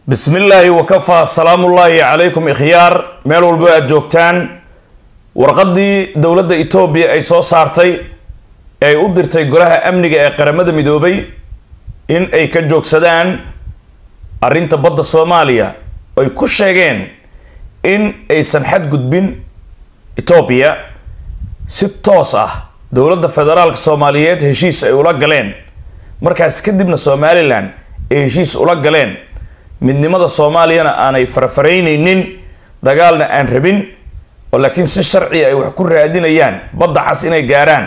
bismi illaahi wakafaa salaamullaahi calaykum ikhyaar meel walbo aad joogtaan warqaddii dowladda etoobiya ay soo saartay ee ay u dirtay golaha amniga ee qaramada midoobay in ay ka joogsadaan arrinta badda soomaaliya ay ku sheegeen in aysan xadgudbin etoobiya si toos ah dowladda federaalka soomaaliyeed heshiis ay ula galeen markaas kadibna somalilan ay heshiis ula galeen midnimada soomaaliyana aanay farafaraynaynin dagaalna aan rabin oo laakiin si sharci ay wax ku raadinayaan badda cas inay gaaraan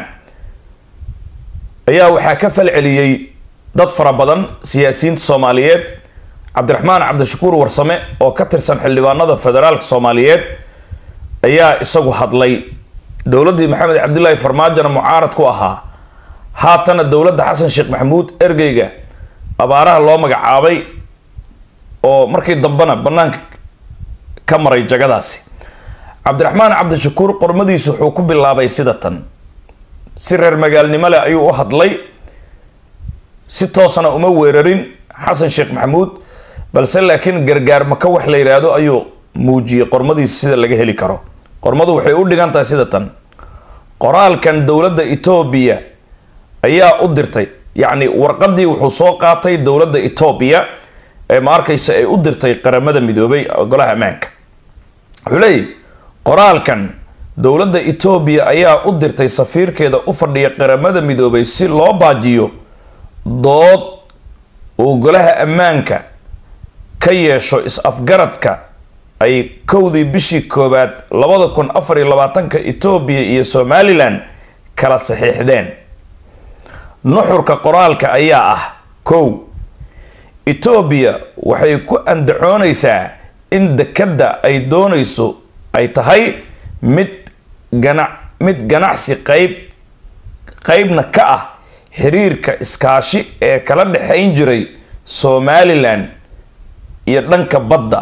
ayaa waxaa ka falceliyey dad fara badan siyaasiyiinta soomaaliyeed cabdiraxmaan cabdishakuur warsame oo ka tirsan xildhibaanada federaalka soomaaliyeed ayaa isagu hadlay dowladdii maxamed cabdilaahi farmaajona mucaarad ku ahaa haatana dowladda xasan sheekh maxamuud ergeyga abaaraha loo magacaabay oo markii dambena banaanka ka maray jagadaasi cabdiraxmaan cabdishakuur qormadiisu wuxuu ku bilaabay sida tan si reer magaalnimo leh ayuu u hadlay si toosna uma weerarin xasan sheekh maxamuud balse laakiin gargaar maka wax la yidhaahdo ayuu muujiyey qormadiisa sida laga heli karo qormadu waxay u dhigan tahay sida tan qoraalkan dowladda etoobiya ayaa u dirtay yacni warqadii wuxuu soo qaatay dowladda etoobiya ee ma arkaysa ay u dirtay qaramada midoobay golaha ammaanka wuxuu leeyahy qoraalkan dowladda etoobiya ayaa u dirtay safiirkeeda u fadhiya qaramada midoobay si loo baajiyo dood uu golaha ammaanka ka yeesho is-afgaradka ay kowdii bishii koowaad labada kun afar iyo labaatanka etoobiya iyo somalilan kala saxiixdeen nuxurka qoraalka ayaa ah kow etoobiya waxay ku andacoonaysaa in dekadda ay doonayso ay tahay mid gana mid ganacsi qayb qeybna ka ah xiriirka iskaashi ee kala dhexayn jiray somalilan iyo dhanka badda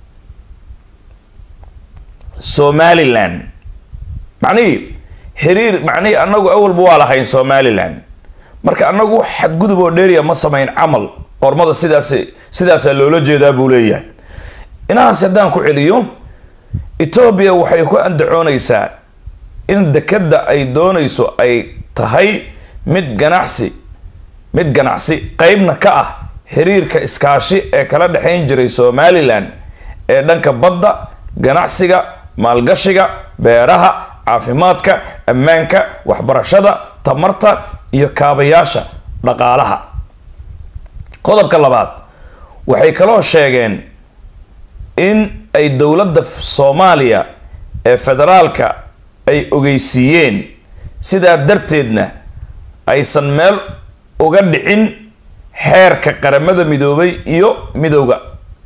somalilan macnihii xiriir macnihii annagu awalba waa lahayn somalilan marka annagu xadgudub oo dheeriya ma samayn camal qormada sidaas sidaasaa loola jeedaa buu leeyahay inahaas haddaan ku celiyo etoobiya waxay ku andacoonaysaa in dekadda ay doonayso ay tahay mid ganacsi mid ganacsi qeybna ka ah xiriirka iskaashi ee kala dhexayn jiray somalilan ee dhanka badda ganacsiga maalgashiga beeraha caafimaadka ammaanka waxbarashada tamarta iyo kaabayaasha dhaqaalaha qodobka labaad waxay kaloo sheegeen in ay dowladda soomaaliya ee federaalka ay ogeysiiyeen sidaa darteedna aysan meel uga dhicin xeerka qaramada midoobay iyo midowga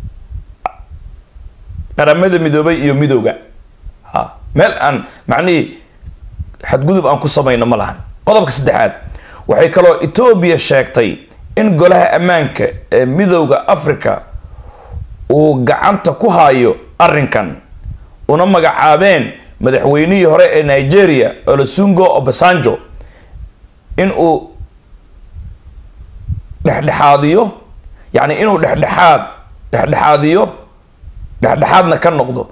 qaramada midoobay iyo midowga ha meel aan macnihii xadgudub aan ku samayno ma lahan qodobka saddexaad waxay kaloo etoobiya sheegtay in golaha ammaanka ee midowda africa uu gacanta ku hayo arrinkan una magacaabeen madaxweynihii hore ee nigeria olosungo obasanjo in uu dhexdhexaadiyo yacni inuu dhexdhexaad dhexdhexaadiyo dhexdhexaadna ka noqdo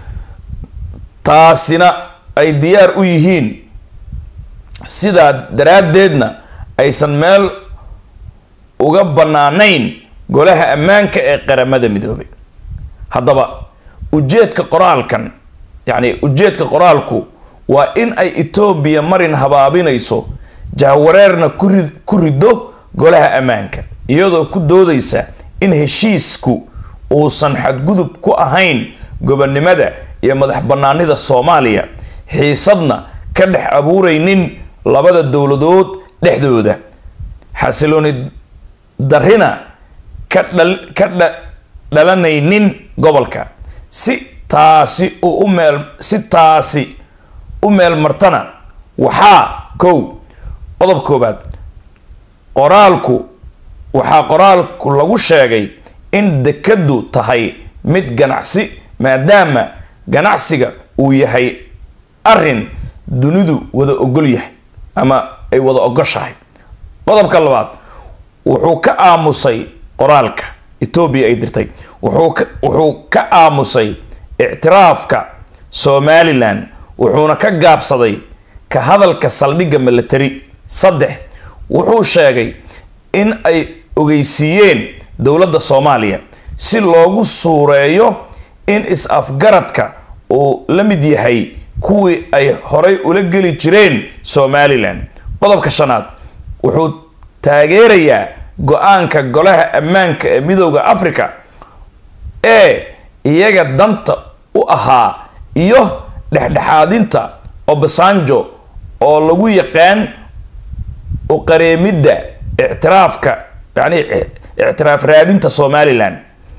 taasina ay diyaar u yihiin sidaa daraaddeedna aysan meel uga bannaanayn golaha ammaanka ee qaramada midoobay haddaba ujeedka qoraalkan yacni ujeedka qoraalku waa in ay etoobiya marin habaabinayso jahwareerna kuri ku riddo golaha ammaanka iyadoo ku doodaysa in heshiisku uusan xadgudub ku ahayn gobonnimada iyo madax bannaanida soomaaliya xiisadna ka dhex abuuraynin labada dowladood dhexdooda xasilooni darrina ka dhal ka dha dhalanaynin gobolka si taasi uu u meel si taasi u meel martana waxaa kow qodob koobaad qoraalku waxaa qoraalku lagu sheegay in dekaddu tahay mid ganacsi maadaama ganacsiga uu yahay arrin dunidu wada ogol yahay ama ay wada ogoshahay qodobka labaad wuxuu ka aamusay qoraalka etoobiya ay dirtay wuxuu ka wuxuu ka aamusay ictiraafka somalilan wuxuuna ka gaabsaday ka hadalka saldhigga military saddex wuxuu sheegay in ay ogeysiiyeen dowladda soomaaliya si loogu suureeyo in is-afgaradka uu la mid yahay kuwii ay horay ula geli jireen somalilan qodobka shanaad wuxuu taageerayaa go-aanka golaha ammaanka ee midooda africa ee iyaga danta u ahaa iyo dhexdhexaadinta obasanjo oo lagu yaqaan uqareemidda ictiraafka yani ictiraaf raadinta somalilan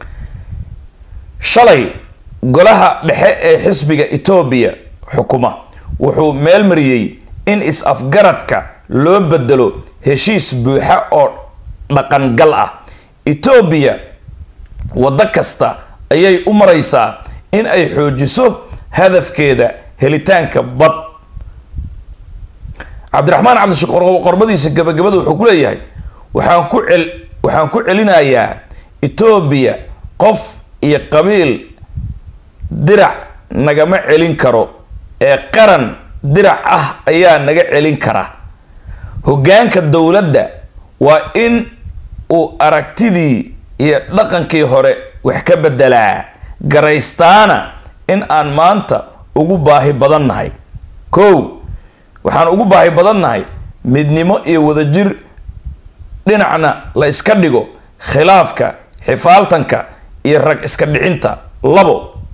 shalay golaha dhexe ee xisbiga etoobiya xukuma wuxuu meel mariyey in is-afgaradka loo bedelo heshiis buuxa oo dhaqangal ah etoobiya waddo kasta ayay u maraysaa in ay xoojiso hadafkeeda helitaanka bad cabdiraxmaan cabdishakuur qorbadiisa gabagabada wuxuu ku leeyahay waxaan ku cel waxaan ku celinayaa etoobiya qof iyo qabiil dirac nagama celin karo ee qaran dirac ah ayaa naga celin kara hoggaanka dowladda waa in uu aragtidii iyo dhaqankii hore wax ka bedelaa garaystaana in aan maanta ugu baahi badan nahay kow waxaan ugu baahi badan nahay midnimo iyo wadajir dhinacna la iska dhigo khilaafka xifaaltanka iyo rag iska dhicinta labo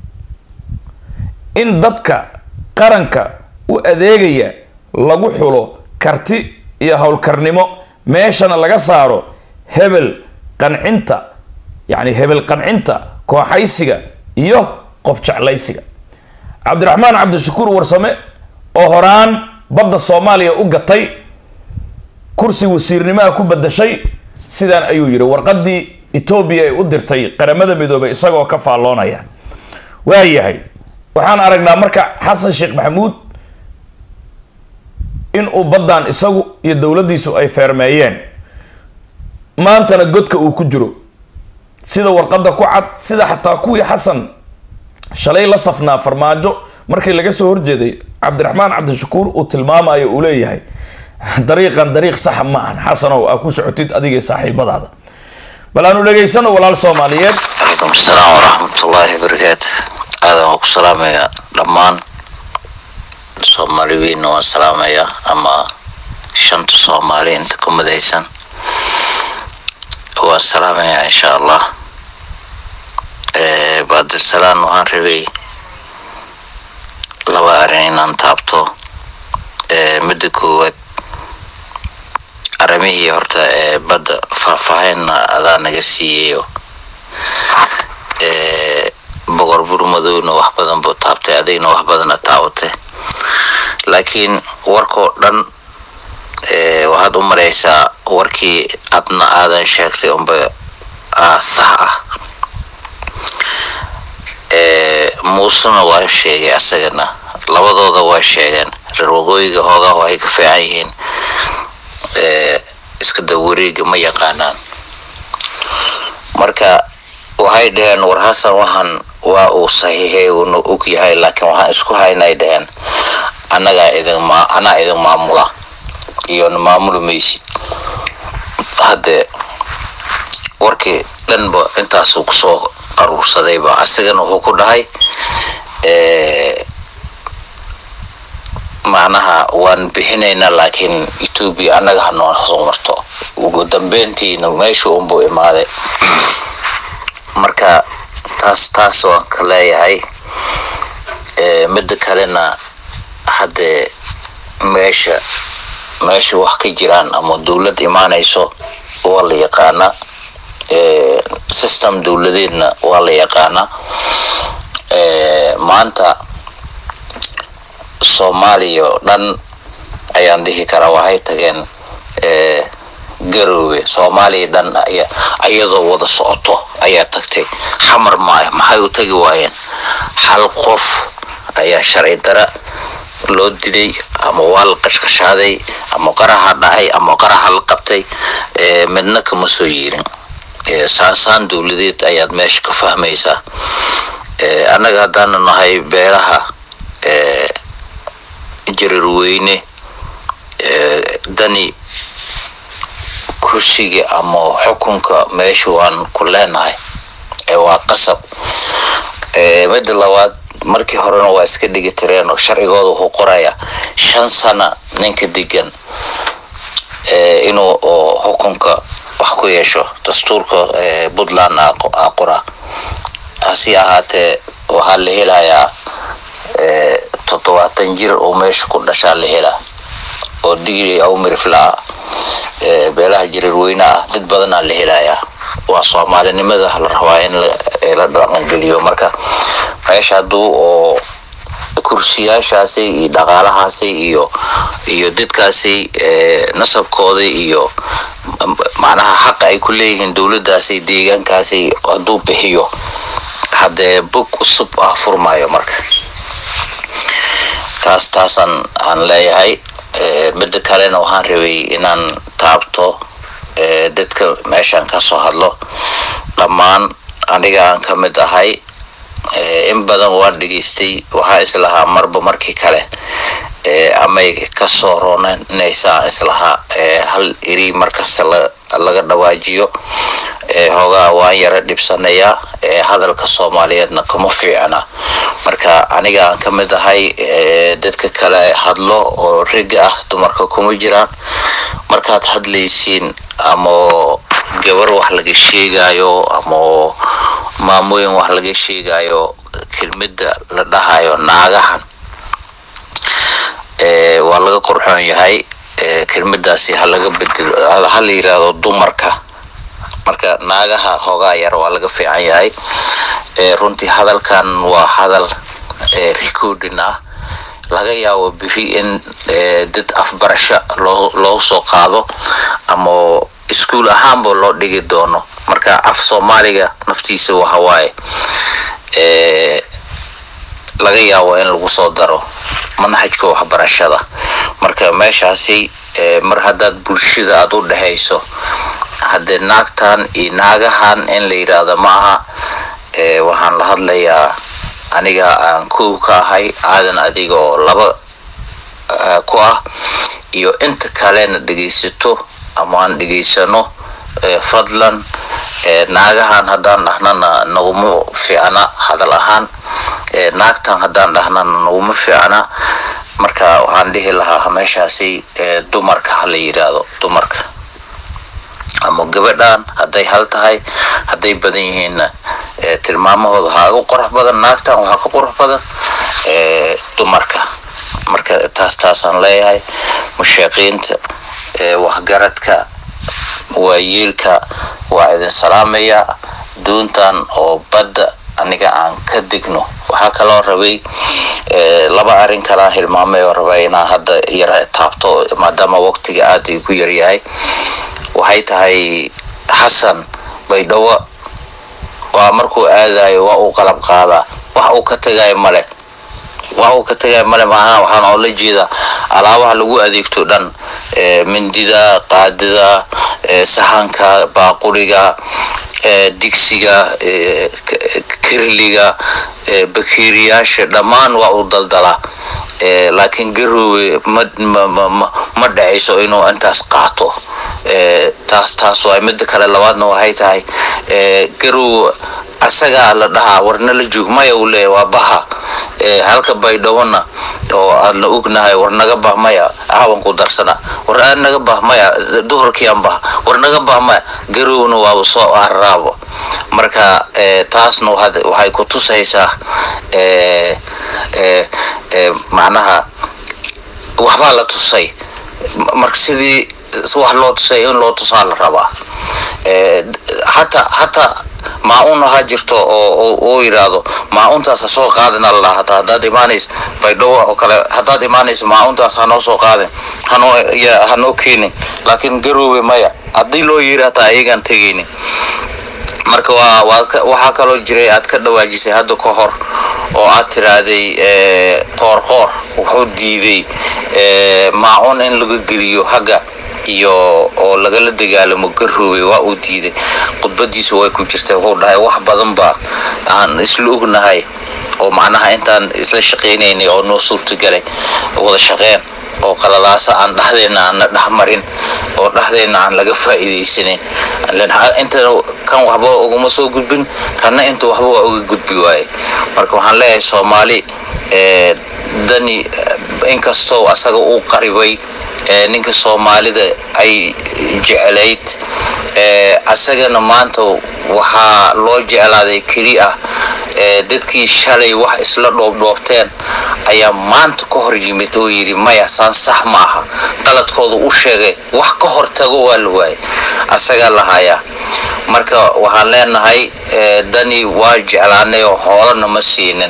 in dadka qaranka u adeegaya lagu xulo karti iyo howlkarnimo meeshana laga saaro hebel qancinta yacni hebel qancinta kooxaysiga iyo qof jeclaysiga cabdiraxmaan cabdishakuur warsame oo horaan badda soomaaliya u gatay kursi wasiirnimaha ku badashay sidaan ayuu yidhi warqadii etoobiya ay u dirtay qaramada midoobay isagoo ka faalloonaya waayahay waxaan aragnaa marka xasan sheekh maxamuud in uu baddan isagu iyo dowladdiisu ay feermeeyeen maantana godka uu ku jiro sida warqadda ku cad sida xataa kuwii xasan shalay la safnaa farmaajo markii laga soo horjeeday cabdiraxmaan cabdishakuur uu tilmaamayo uu leeyahay dariiqan dariiq saxa ma ahan xasanow aa ku socotid adigay saaxiibadaada bal aanu dhegaysano walaal soomaaliyeed calaykum asalaam waraxmatullaahi wabarakaatu aadan waan ku salaamayaa dhammaan soomaali weynna waan salaamayaa ama shanta soomaali inta ku midaysan waan salaamayaa insha allah baadilsalaan waxaan rabay laba arrin inaan taabto midda koowaad arrimihii horta ee badda faahfaahinna adaa naga siiyayo boqor burmadowna wax badan buu taabtay adigna wax badana taabatay laakiin warkoo dhan waxaad u maraysaa warkii adna aadan sheegtay unba sax ah muusena waa sheegay asagana labadooda waa sheegeen reer waqooyiga hoogaa waxay ka fiican yihiin iska dawareega ma yaqaanaan marka waxay dhaheen war hasan waxaan waa uu saxiixay uuna og yahay laakiin waxaan isku haynay dhaheen annagaa idin ma anaa idin maamula iyona maamuli maysid hadde warkii dhanba intaasuu kusoo aruursadayba asigana wuxuu ku dhahay macnaha waan bixinaynaa laakiin etoobiya annaga hanoo soo marto ugu dambeyntiina meesha unbuu imaaday marka taas taas waan ka leeyahay midda kalena haddee meesha meesha wax ka jiraan ama dowlad imaanayso waa la yaqaanaa system dowladeedna waa la yaqaanaa maanta soomaaliya oo dhan ayaan dhihi karaa waxay tageen garoowe soomaaliya dhan ayadoo wada socoto ayaa tagtay xamar maayo maxay u tagi waayeen hal qof ayaa sharci dara loo dilay ama waa la qashqashaaday ama qaraha dhacay ama qaraha la qabtay midna kama soo yeerin saansaan dowladeed ayaad meesha ka fahmaysaa annaga haddaanu nahay beelaha jarirweyne dani kursiga ama xukunka meesha waan ku leenahay waa qasab midda labaad markii horena waa iska dhigi tireen oo sharcigooda wuxuu qoraya shan sana ninka degan inuu xukunka wax ku yeesho dastuurka puntland a qora hasi ahaatee waxaa la helayaa toddobaatan jir oo meesha ku dhashaa la helaa oo digri aw mirifla ah beelaha jirirweyne ah dad badanaa la helayaa waa soomaalinimada la rabaa in la dhaqangeliyo marka meesha hadduu oo kursiyaashaasi iyo dhaqaalahaasi iyo iyo dadkaasi nasabkooda iyo macnaha xaqa ay ku leeyihiin dowladdaasi deegaankaasi hadduu bixiyo haddee bog cusub ah furmayo marka taas taasaan aan leeyahay midda kalena waxaan rabay inaan taabto dadka meeshaan ka soo hadlo dhammaan aniga aan ka mid ahay in badan waan dhegaystay waxaa islahaa marba markii kale amay kasoo roonanaysaa islahaa hal iri markasta laga dhawaajiyo hoogaa waan yara dhibsanayaa hadalka soomaaliyeedna kuma fiicna marka aniga aan ka mid ahay dadka kale hadlo oo riga ah dumarka kuma jiraan markaad hadlaysiin ama gabar wax laga sheegayo ama maamooyin wax laga sheegayo kelmada la dhahayo naagahan waa laga qurxoon yahay kelmadaasi halaga bedelo hala yirahdo dumarka marka naagaha hoogaa yar waa laga fiican yahay runtii hadalkan waa hadal recording ah laga yaabo biri in dad afbarasho loo loo soo qaado ama iskuol ahaanba loo dhigi doono marka af soomaaliga naftiisa waxawaaye laga yaabo in lagu soo daro manhajka waxbarashada marka meeshaasi mar haddaad bulshada aada u dhexayso haddee naagtan iyo naagahan in la yidhaahdo ma aha waxaan la hadlayaa aniga aan kow ka ahay aadan adigoo laba ku ah iyo inta kalena dhegaysato ama aan dhegaysano fadlan naagahan haddaan dhahnana naguma fiicna hadal ahaan naagtan haddaan dhahnana naguma fiicna marka waxaan dhihi lahaa meeshaasi dumarka hala yidhaahdo dumarka ama gabadhan hadday hal tahay hadday badan yihiinna tilmaamahooda waxaa ugu qurux badan naagtan waxaa ka qurux badan dumarka marka taas taasaan leeyahay musheeqiinta waxgaradka waayeelka waa idin salaamaya doontan oo badda aniga aan ka degno waxaa kaloo rabay laba arrin kalaan hilmaamay oo rabay inaan hadda yara taabto maadaama waqtiga aada igu yaryahay waxay tahay xasan baydhawo waa markuu aadayo waa uu qalab qaadaa wax uu ka tagayo male wax uu ka tagayo male maaha waxaan oo la jeedaa alaabaha lagu adeegto dhan mindida qaadida sahanka baaquriga digsiga kirliga bakeeriyaasha dhammaan waa uu daldalaa laakiin garoowe ma dhacayso inuu intaas qaato taas taas waay midda kale labaadna waxay tahay garoowe asagaa la dhahaa warna la joog maya uu leeya waa baha halka baydhawona oo aadna ognahay war naga bah maya caawan ku darsana war aad naga bah maya duhurkiian bah war naga bah maya garowna waaba soo araraabo marka taasna waxay ku tusaysaa macnaha waxbaa la tusay marka sidii wax loo tusay in loo tusaa la rabaa hataa hataa maa-un ahaa jirto oo uu yidhaahdo maa-untaas ha soo qaadina la dhaha hataa haddaad imaanaysa baydhawo oo kale haddaad imaanaysa maa-untaas hanoo soo qaadin hanoo ya hanoo keenin laakiin garoowe maya haddii loo yiri hataa ayagaan tegaynin marka waa waad waxaa kaloo jiray aad ka dhawaajisay hadda ka hor oo aad tiraahday qoor qoor wuxuu diiday maa-un in laga geliyo hagga iyo oo lagala dagaalamo garoobay waa uu diiday khudbadiisa way ku jirtay wuxuu dhahay wax badan ba aan isla ognahay oo macnaha intaan isla shaqaynaynay oo noo suurtagalay wada shaqeen oo qalalaasa aan dhahdeenna aan na dhexmarin oo dhahdeenna aan laga faa'iidaysanin inta kan waxba uguma soo gudbin kanna inta waxba waa uga gudbi waaye marka waxaan leeyahay soomaali dani inkastoo asaga uu qaribay ninka soomaalida ay jeclayd asagana maanta waxaa loo jeclaaday keli ah dadkii shalay wax isla dhoobdhoobteen ayaa maanta ka hor yimid oo yidhi maya saan sax ma aha qaladkooda u sheegay wax ka hor tago waa la waayay asagaa lahayaa marka waxaan leenahay dani waa jeclaanay oo xoolana ma siinin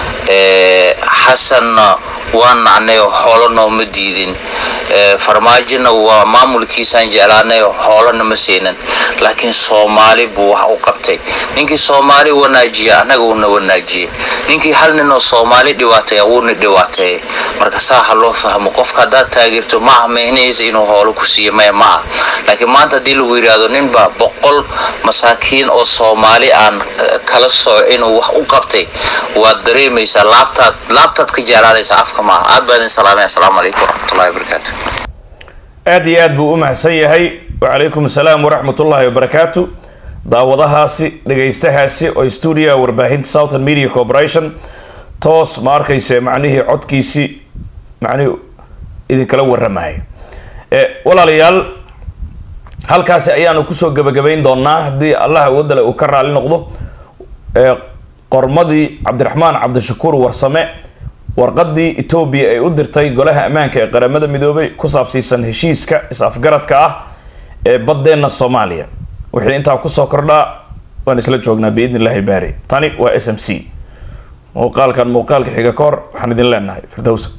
xasanna waa nacnay oo xoolo nooma diidin farmaajona waa maamulkiisaan jeclaanay oo xoolana ma siinin laakiin soomaali buu wax u qabtay ninkii soomaali wanaajiya annaga uuna wanaajiyey ninkii hal nin oo soomaali dhibaataya wuuna dhibaateeyay marka saa ha loo fahmo qofka haddaad taageerto ma aha micnihiisa inuu hoolo ku siiyo maya ma ah laakiin maanta haddii lagu yidhaahdo ninba boqol masaakiin oo soomaali aan kala soco inuu wax u qabtay waad dareemaysaa laabtaad laabtaad ka jeclaanaysa afka maaha aad baa idin salaamay assalaamu calaykum waraxmatullahi wabarakaatu aad iyo aad buu u mahadsan yahay wacalaykum asalaam waraxmatullaahi wabarakaatu daawadahaasi dhegaystahaasi oo stuudiyaha warbaahinta southern media corporation toos ma arkayse macnihii codkiisii macnihii idinkala warramaya walaalayaal halkaasi ayaanu kusoo gebagabayn doonaa haddii allah wadale uu ka raali noqdo qormadii cabdiraxmaan cabdishakuur warsame warqadii etoobiya ay u dirtay golaha ammaanka ee qaramada midoobay ku saabsiisan heshiiska is-afgaradka ah ee baddeenna soomaaliya wixii intaa kusoo kordhaa waan isla joognaa biidn illahi baari tani waa s m c muuqaalkan muuqaalka xiga ka hor waxaan idin leenahay firdowsa